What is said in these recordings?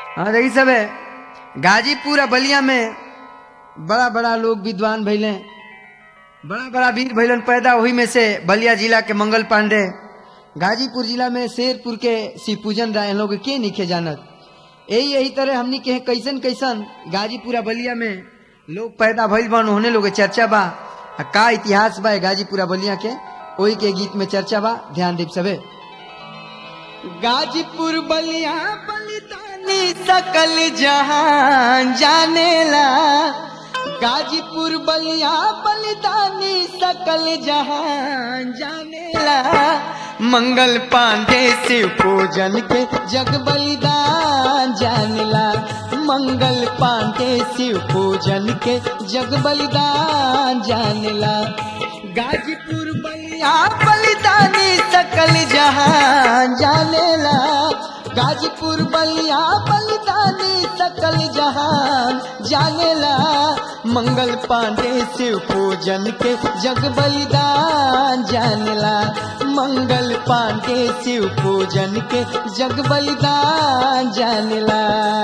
हाँ देखी सब है गाजीपुर आ बलिया में बड़ा बड़ा लोग विद्वान भैले बड़ा बड़ा वीर भैलन पैदा वही में से बलिया जिला के मंगल पांडे गाजीपुर जिला में शेरपुर के शिव पूजन राय लोग के निखे जानत यही यही तरह हमनी के कैसन कैसन गाजीपुर आ बलिया में लोग पैदा भइल बन होने लोग के चर्चा बा आ का इतिहास बा ए गाजीपुर आ बलिया के ओही के गीत में चर्चा बा ध्यान देव सबे गाजीपुर बलिया बलिदानी सकल जहां जानेला गाजीपुर बलिया बलिदानी सकल जहां जानेला मंगल पांडे शिव पूजन के जग बलिदान जानेला मंगल पांडे शिव पूजन के जग बलिदान जानेला गाजीपुर बलिया बलिदानी सकल जहां जानेला गाजीपुर बलिया बलिदानी सकल जहान जानेला मंगल पांडे शिव पूजन के जग बलिदान जानेला मंगल पांडे शिव पूजन के जग बलिदान जानेला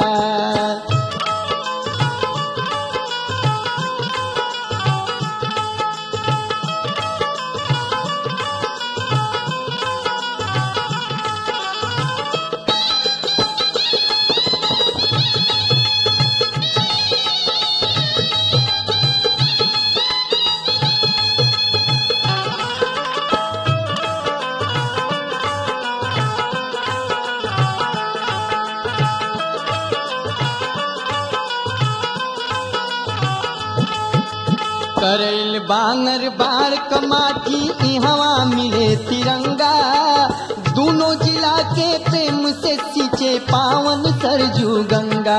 करैल बांगर बार कमाठी इहवा मिले तिरंगा दोनों जिला के प्रेम से सींचे पावन सरजू गंगा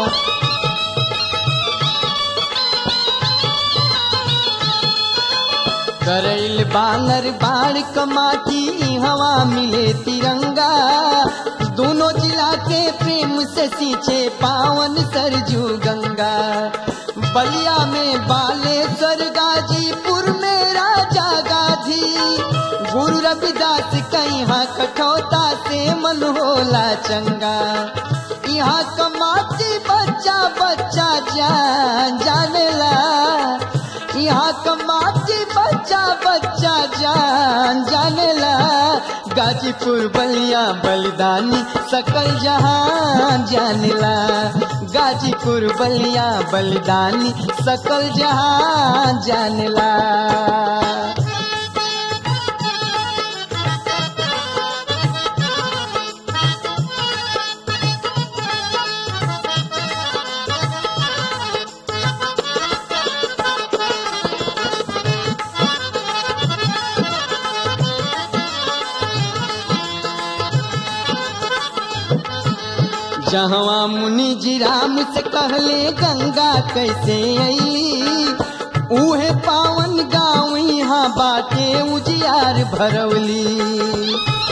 करैल बांगर बार कमाठी इहवा मिले तिरंगा दोनों जिला के प्रेम से सींचे पावन सरजू गंगा बलिया में बालेश्वर गाजीपुर में राजा गाधी गुरु रविदास कहाँ कठौता से मन होला चंगा यहाँ कमाती बच्चा बच्चा जान जानेला यहाँ कमाती बच्चा बच्चा जान जानेला गाजीपुर बलिया बलिदानी सकल जहान जानेला गाजीपुर बलिया बलिदानी सकल जहान जानेला जहवा मुनि जी राम से कहले गंगा कैसे आई उहे पावन गाँव यहाँ बाटे उजियार भरवली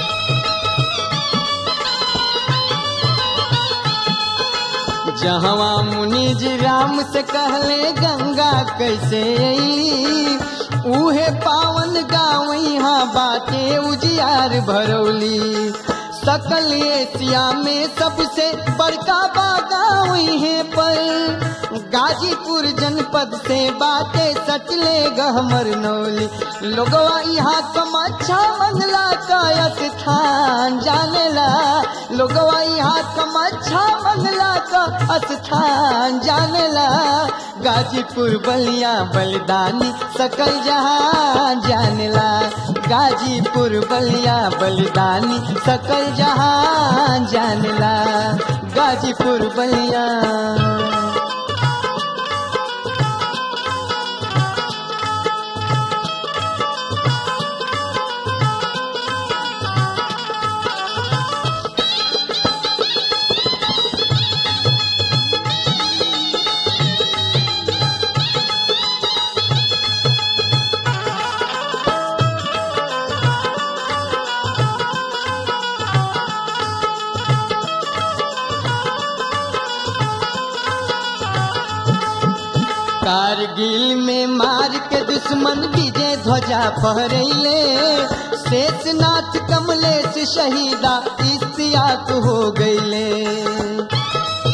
जहवा मुनि जी राम से कहले गंगा कैसे आई उहे पावन गाँव यहाँ बाटे उजियार भरौली सकल एशिया में सबसे बड़का बागाव है पर गाजीपुर जनपद से बातें सटले गहमर नौली लोगवा यहाँ कमच्छा मंगला का स्थान जानेला लोगवा यहाँ कमच्छा मंगला का स्थान जानेला गाजीपुर बलिया बलिदानी सकल जहां जानेला गाजीपुर बलिया बलिदानी सकल जहां जानेला गाजीपुर बलिया कारगिल में मार के दुश्मन विजय ध्वजा फहरैले शेषनाथ कमलेश शहीदा इस्तियात हो गईले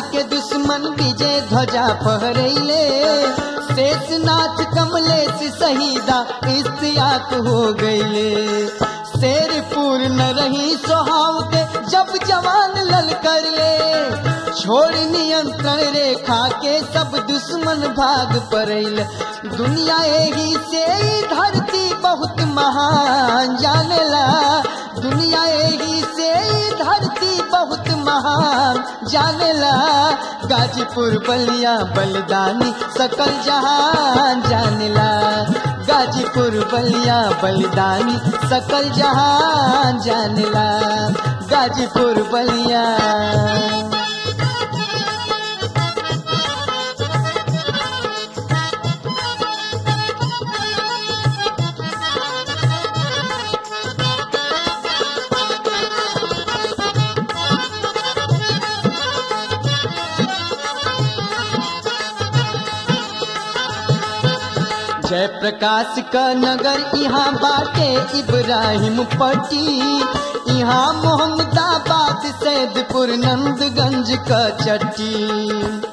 के दुश्मन विजय ध्वजा फहरैले शेषनाथ कमलेश शहीदा इस्तियाक हो गईले शेर पूर्ण रही सोहाव के जब जवान ललकर ले छोड़ नियंत्रण रेखा के सब दुश्मन भाग पड़ैल दुनिया एही से ही धरती बहुत महान जानेला दुनिया एही से ही धरती बहुत महान जानेला गाजीपुर बलिया बलिदानी सकल जहान जानेला गाजीपुर बलिया बलिदानी सकल जहान जानेला गाजीपुर बलिया जय प्रकाश का नगर यहाँ बाटे इब्राहिम पट्टी यहाँ मोहम्मदाबाद सैदपुर नंदगंज का चट्टी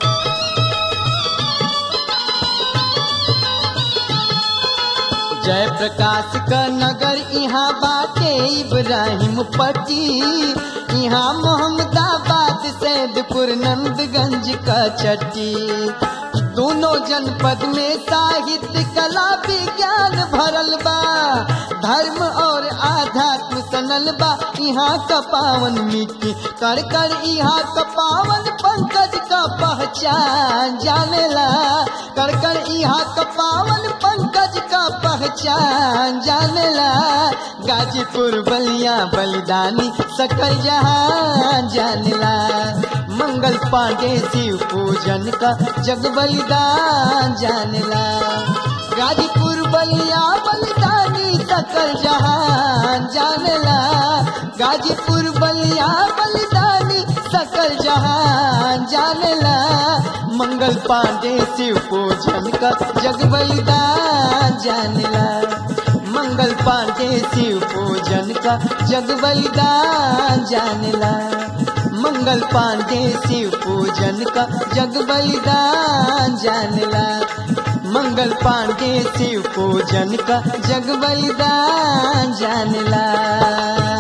जय प्रकाश का नगर यहाँ बाटे इब्राहिम पट्टी यहाँ मोहम्मदाबाद सैदपुर नंदगंज का चट्टी दोनों जनपद में साहित्य कला विज्ञान भरल बा धर्म और आध्यात्म सनल बा यहाँ का पावन मिट्टी कर कर यहाँ का पावन पंकज का पहचान जानेला कर कर यहाँ का पावन पंकज का पहचान जानेला गाजीपुर बलिया बलिदानी सकल जहान जानेला मंगल पांडे शिव पूजन का जग बलिदान जानेला गाजीपुर बलिया बलिदानी सकल जहान जानेला गाजीपुर बलिया बलिदानी सकल जहान जानेला मंगल पांडे शिव पूजन का जग बलिदान जानेला मंगल पांडे शिव पूजन का जग बलिदान जानेला मंगल पांडे शिव पूजन का जग बलिदान जानला मंगल पांडे शिव पूजन का जग बलिदान जानला